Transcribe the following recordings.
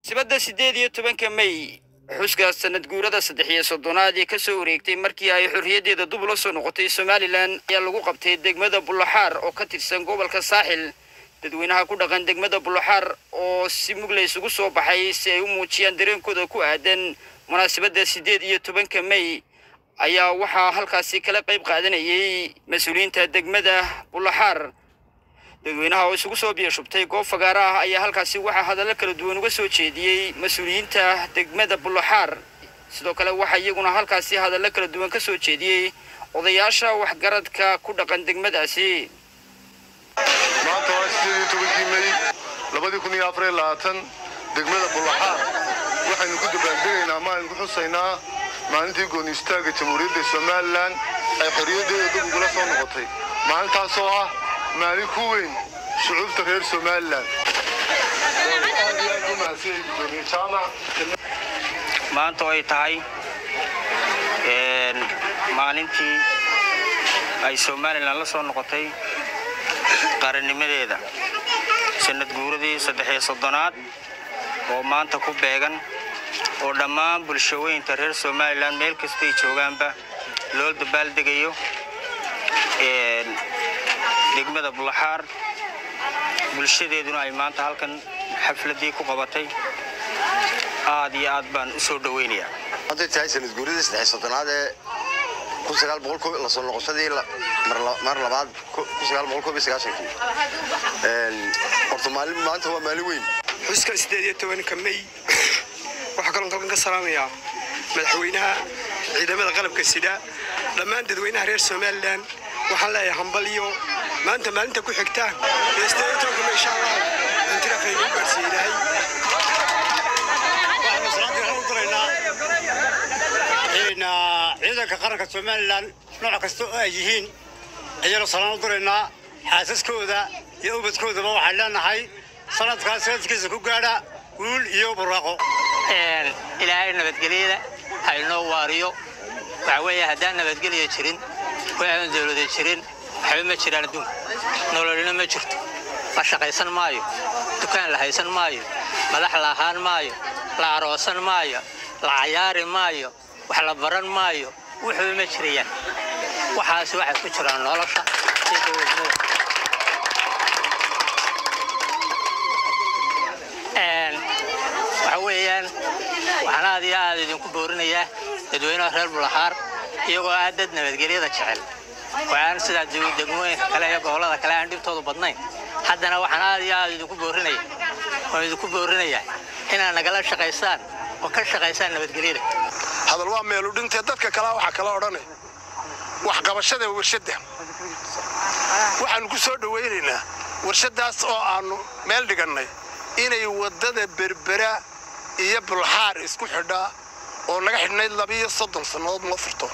sibadda siddeed iyo tobanka mey xuska sanad guurada saddex iyo soddonaad ee ka soo wareegtay markii ay xorriyaddeeda dub ula soo noqotay somalilan ayaa lagu qabtay degmada bullaxaar oo ka tirsan gobolka saaxil dadweynaha ku dhaqan degmada bullaxaar oo si mugla isugu soo baxay si ay u muujiyaan dareenkooda ku aadan munaasabadda siddeed iyo tobanka mey ayaa waxaa halkaasi kala qayb qaadanayay mas-uuliyiinta degmada bullaxaar dadweynaha oo isugu soo biyashubtay goob fagaara ah ayaa halkaasi waxaa hadallo kala duwan uga soo jeediyey mas-uuliyiinta degmada bullaxaar sidoo kale waxaa iyaguna halkaasi hadallo kala duwan ka soo jeediyey odayaasha waxgaradka ku dhaqan degmadaasi maanta waa sideed iyo tobankii mey labadii kun iyo afar iyo labaatan degmada bullaxaar waxaynu ku dabaaldegaynaa ama aynu ku xusaynaa maalintii gooni istaagga jamhuuriyadda somalilan ay xorriyaddeeda dib ugula soo noqotay maalintaasoo ah maalin ku weyn shucuubta reer somalilan aad iyo aad u mahadsan gudoomiye jaamac maanta oo ay tahay maalintii ay somalilan la soo noqotay qarannimadeeda sanad guuradii saddex iyo soddonaad oo maanta ku beegan oo dhammaan bulshooyinka reer somalilan meel kastay joogaanba loo dabaaldegayo degmada bullaxaar bulshadeeduna ay maanta halkan xafladii ku qabatay aad iyo aad baan u soo dhoweynayaa hadday tahay sanad guuridii saddex soddonaad ee kun sagaal boqol koob la soo noqoshadii mar labaad kun sagaal boqol koob iyo sagaashankii horta maalin maanta waa maalin weyn xuska siddeed iyo tobanka mey waxaa kaloon kalkan ka salaamayaa madaxweynaha ciidamada qalabka sida dhammaan dadweynaha reer somalilan waxaan leeyahay hambal iyo maanta maalinta ku xigta ee siddeed iyo tobanka mey insha allah intirafayga u gaarsiiye ilaahay waxaanu salaadii waxaan u diraynaa ciidanka qaranka somalilan nooc kasta oo ay yihiin ayaanu salaan u diraynaa xaasaskooda iyo ubadkoodaba waxaan leenahay sanadkaas sanadkiisa ku gaadha guul iyo buraaqo ilaahay nabadgelyada ha inoo waariyo waxa weeye haddaan nabadgelya jirin waxaan dawlada jirin waxba ma jiraan adduunka nololina ma jirto la shaqaysan maayo dukaan la haysan maayo madax la ahaan maayo la aroosan maayo la cayaari maayo wax la baran maayo wuxuba ma jirayaan waxaas waxay ku jiraan nolosha iyo dowladnimada waxa weeyaan waxaan aad iyo aad idinku boorinayaa dadweynaha reer bulaxaar iyagoo aad dad nabadgelyada jecel waxaan sidaa degmooyinka kale iyo gobollada kale aan dhibtoodu badnayn haddana waxaan aad iyo aad idinku boorinaya waan idinku boorinayaa inaad nagala shaqaysaan oo ka shaqaysaan nabadgelyada hadal waa meelu dhintee dadka kalea waxaa kala odhanay waxqabashada warshadda waxaannu ku soo dhowaynaynaa warshaddaas oo aannu meel dhigannay inay waddada berbera iyo bulxaar isku xidhaa oo naga xidhnayd labiiyo soddon sannadood noo furto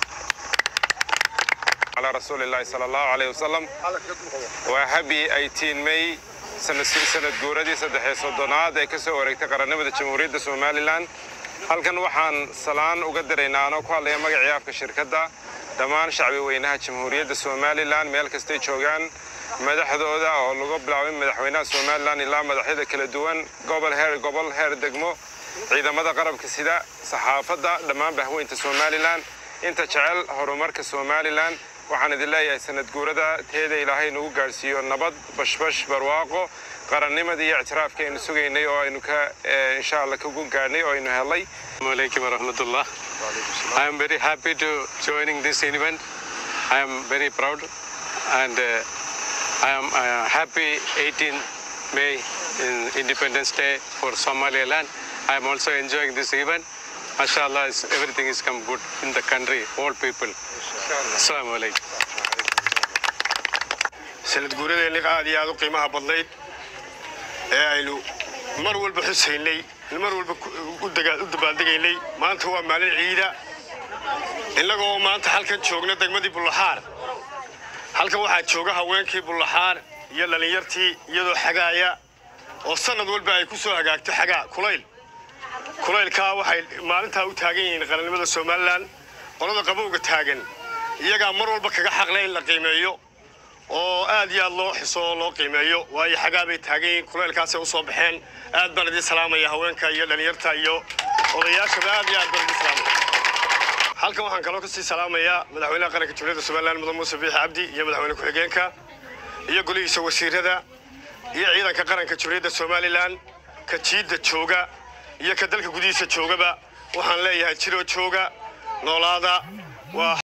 على رسول الله صلى الله عليه وسلم وهبي 18 ماي سنة سنة جوردي صدح صدناد ee ka soo wareegtay qarannimada jamhuuriyadda Somaliland halkan waxaan salaan uga diraynaa anoo ku hadlaya magaca afka shirkadda dhammaan shacbi weynaha jamhuuriyadda Somaliland meel kastay joogaan madaxdooda oo lagu bilaabay madaxweynaha Somaliland ilaa madaxyada kala duwan gobol heer gobol heer degmo ciidamada qarabka sida saxaafadda dhammaan bahweynta Somaliland inta jecel horumarka Somaliland waxaan idin leeyahay sanad guurada teeda ilaahay nagu gaarsiiyo nabad bashbash barwaaqo qarannimadii iyo ictiraafka aynu sugaynay oo aynu ka insha allah kagu gaadhnay oo aynu helay Assalamualaikum warahmatullah. I am very happy to joining this event. I am very proud and uh, I am uh, happy 18 May in Independence Day for Somaliland. I am also enjoying this event. Mashallah, is- everything is come good in the country, all people. Assalamu alaikum. sanad guuradeenni aad iyo aad u qiimaha badnayd ee aynu mar walba xusaynay mar walba ku- u daga- u dabaaldegaynay maanta waa maalin ciida innagoo maanta halkan joogna degmadii bullaxaar halkan waxaa jooga haweenkii bullaxaar iyo dhallinyartii iyadoo xagaaya oo sanad walba ay ku soo hagaagto xagaa kulayl kulaylkaa waxay maalintaa u taagan yihiin qarannimada somalilan qolada qabowga taagan iyagaa mar walba kaga xaqle in la qiimeeyo oo aad iyo aad loo xiso oo loo qiimeeyo waayo xagaa bay taagan yihiin kuleelkaasay u soo baxeen aad baan idin salaamaya haweenka iyo dhallinyarta iyo odayaashaba aad iyo aad baan idin salaamaya halkan waxaan kaloo kasii salaamayaa madaxweynaha qaranka jumhuuriyadda somalilan mudan muuse biixi cabdi iyo madaxweyne ku-xigeenka iyo golihiisa wasiirada iyo ciidanka qaranka jumhuuriyadda somalilan ka jiidda jooga iyo ka dalka gudihiisa joogaba waxaan leeyahay jiroo jooga noolaada waa